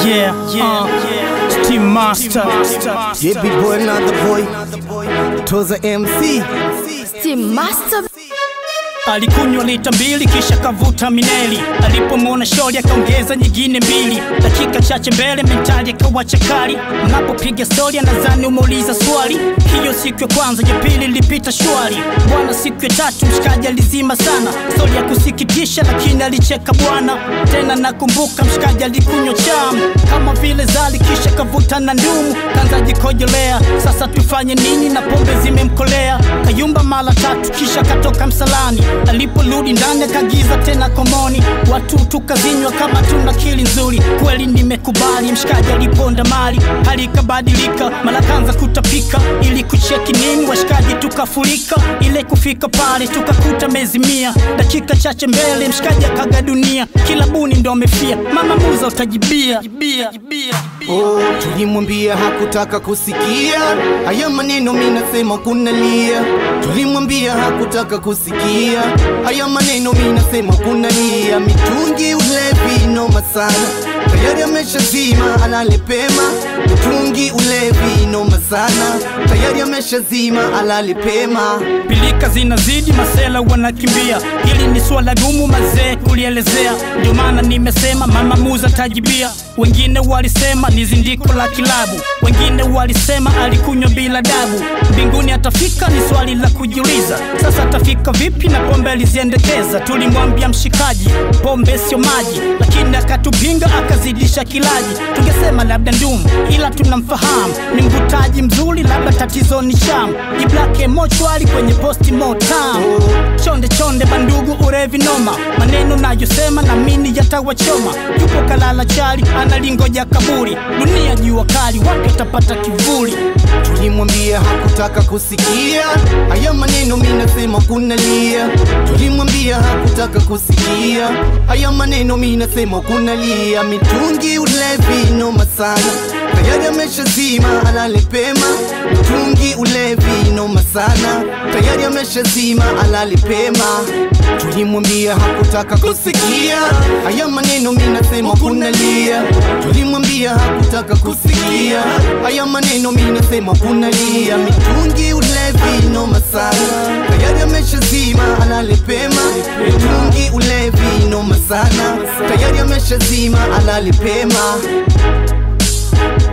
Yeah, yeah, uh, Team Master. Yeah, big boy, another boy. Toza MC. Team Master Alikunywa lita mbili kisha kavuta mineli. Alipomwona shori akaongeza nyingine mbili. Dakika chache mbele mentali akawa chakari. Unapopiga stori anadhani umeuliza swali. Hiyo siku ya kwanza, ya pili ilipita shwari. Bwana, siku ya tatu mshikaji alizima sana. Stori ya kusikitisha, lakini alicheka bwana. Tena nakumbuka mshikaji alikunywa chamu kama vile zali, kisha kavuta na ndumu, kanza jikojolea. Sasa tufanye nini na pombe zimemkolea? Kayumba mara tatu, kisha katoka msalani. Aliporudi ndani akagiza tena komoni, watu tukazinywa kama tuna kili nzuri. Kweli nimekubali, mshikaji aliponda mali, hali ikabadilika, mara kanza kutapika. Ili kucheki nini, washikaji tukafurika. Ile kufika pale tukakuta mezi mia, dakika chache mbele mshikaji akaga dunia. Kila buni ndo amefia, mama muza utajibia jibia, jibia. Oh, tulimwambia hakutaka kusikia haya maneno, mi nasema kunalia. Tulimwambia hakutaka kusikia haya maneno, mi nasema kunalia. Mitungi ulevi noma sana, tayari ameshazima alale pema. Mitungi ulevi noma sana, tayari ameshazima alale pema. Pilika zinazidi, masela wanakimbia. Hili ni swala gumu mazee kulielezea, ndio maana nimesema mama muza tajibia. Wengine walisema ni zindiko la kilabu, wengine walisema alikunywa bila dabu. Mbinguni atafika ni swali la kujiuliza, sasa atafika vipi na pombe aliziendekeza? Tulimwambia mshikaji, pombe sio maji, lakini akatupinga akazidisha kilaji. Tungesema labda ndumu, ila tunamfahamu ni mvutaji mzuri, labda tatizo ni sham jiblake mochwali kwenye posti motam chonde chonde bandugu urevi noma maneno nayosema na mini yatawachoma yupo kalala chali analingoja kaburi dunia jua kali watu watapata kivuli Tulimwambia hakutaka kusikia haya maneno, mi nasema kunalia. Tulimwambia hakutaka kusikia haya maneno, mi nasema kunalia. Mitungi ulevi noma sana, tayari ameshazima alale pema. Mitungi ulevi noma sana, tayari ameshazima alale pema. Tulimwambia hakutaka kusikia haya maneno, mi nasema kunalia. Tulimwambia hakutaka kusikia haya maneno, mi nasema kunalia. Mitungi ulevi noma sana, tayari ameshazima alale pema. Mitungi ulevi noma sana, tayari ameshazima alale pema.